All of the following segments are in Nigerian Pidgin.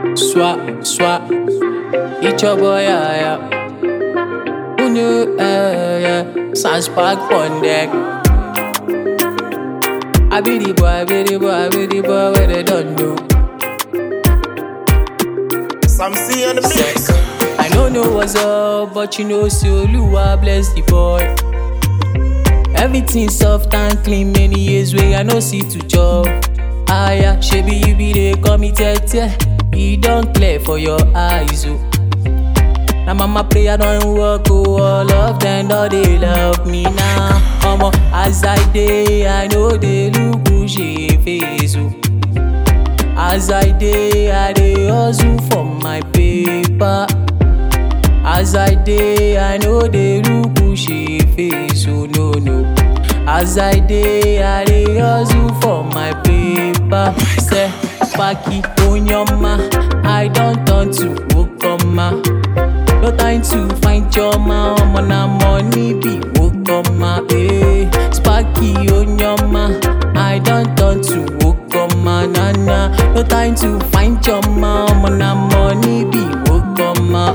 Swap, swap. Eat your boy, yeah, yeah. Who knew, eh, yeah. Sans park on deck. I be the boy, I be the boy, I be the boy, where they don't know. Some C on the mix. I don't know what's up, but you know, so Lua bless the boy. Everything soft and clean, many years way I no see to chop. Ah yeah, shebi you be the committed, yeah. E don clear for your eyes, oh. Na mama prayer don work, oh. All of them don dey love me now. Omo, as I dey, I know they look bushy face, oh. As I dey, I dey hustle for my paper. As I dey, I know they look bushy face, oh no no. As I dey, I dey hustle for my paper. Say, Paki Onyoma, I don turn to Wokoma. No time to find your ma, omo na money be Wokoma. Eh, Sparky Onyoma, I don turn to Wokoma. Na na, no time to find your ma, omo na money be Wokoma.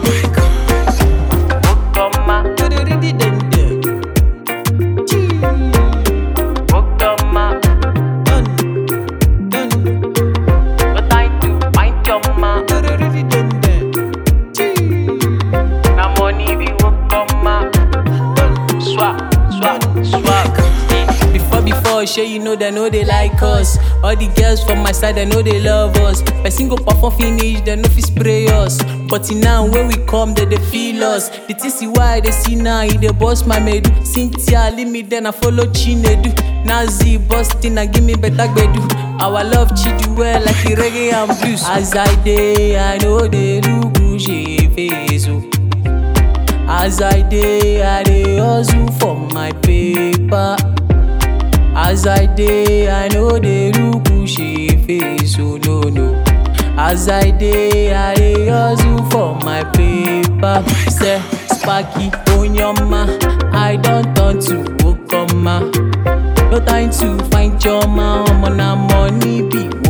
Wokoma, du-du-du-du-dun-dun. Chee. Wokoma, dun, dun. No time to find your ma, du-du-du-du-dun-dun. Chee. Na money be Wokoma. Swag, swag, swag. Before, before, sure you know they know they like us. All the girls from my side, they know they love us. Person go perform finish, they know fi spray us. But now when we come, they they feel us. The things see why they see now, he they boss my medu. Cynthia leave me then I follow Chinedu. Nazi busting and give me better gbedu. Our love chidu well like the reggae and blues. As I day, I know they look bushy face. Oh. As I dey, I dey hustle for my paper. As I dey, I know they look bushy face, oh no no. As I dey, I dey hustle for my paper. Say, Sparky Onyoma, I don turn to Wokoma. No time to find your ma, omo na money be